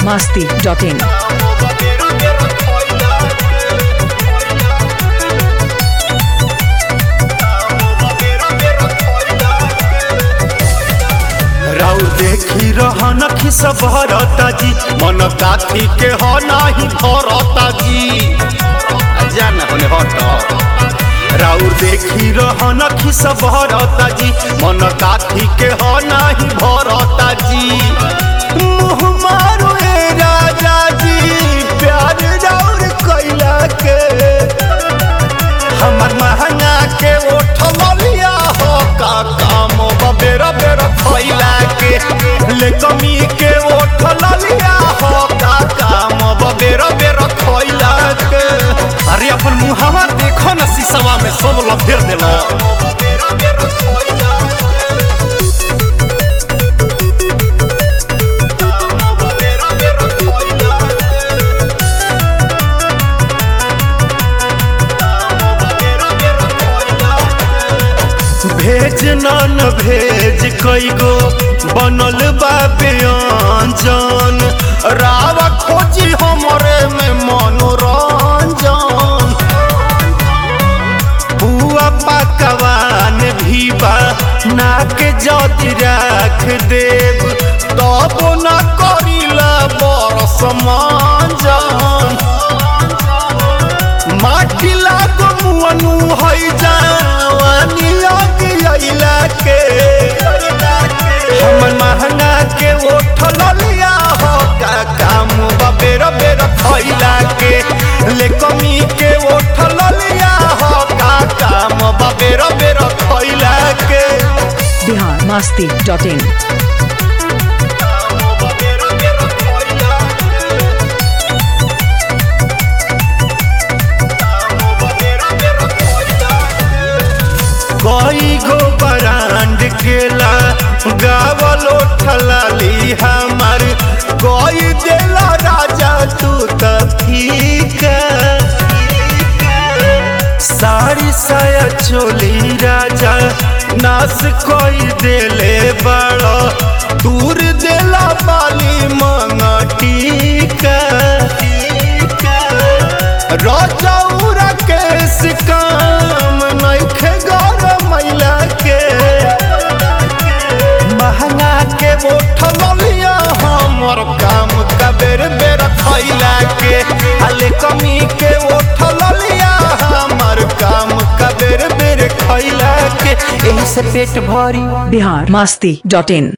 masti.in. राउ देखी रहन खिस भरता जी मन काथी के हो नाही भरता जी जान होने हट राउ देखी रहन खिस भरता जी मन काथी के हो नाही भरता जी मुँह मारो ए राजा जी प्यार राउर कैला के हमर महंगा के उठल लिया हो का काम बेरा बेरा खैला के ले कमी के उठल लिया हो का काम बेरा बेरा खैला के अरे अपन मुहावा देखो न शीशवा में सब लफेर देला भेज नन भेज कईगो बनल बा व्यंजन रावा खोजी हमरे में मनोरंजन बुआ पकवान भी बा नाक जदि राख देव तब न करिला बरस मांजन माटी लागो मुअनु है जवानी आग अइला के हमर महंगा के उठल लिया हो का काम बेर बेर खैला के ले कमी के उठल लिया हो का काम बेर बेर खैला के Bihar masti.in. कई गो ब्रांड केला गावल उठलाली हमार कोई देला राजा तू त फीका साड़ी साया चोली राजा नास कोई देले बड़ो दूर देला बाली मंगटीका रजौरा केस काम नइखे गौर मैला के महंगा के उठल लिया हमर काम का बेर बेर खैला के हाले कमी के उठल लिया हमर काम का बेर बेर खैला के एही से पेट भरी Bihar masti.in.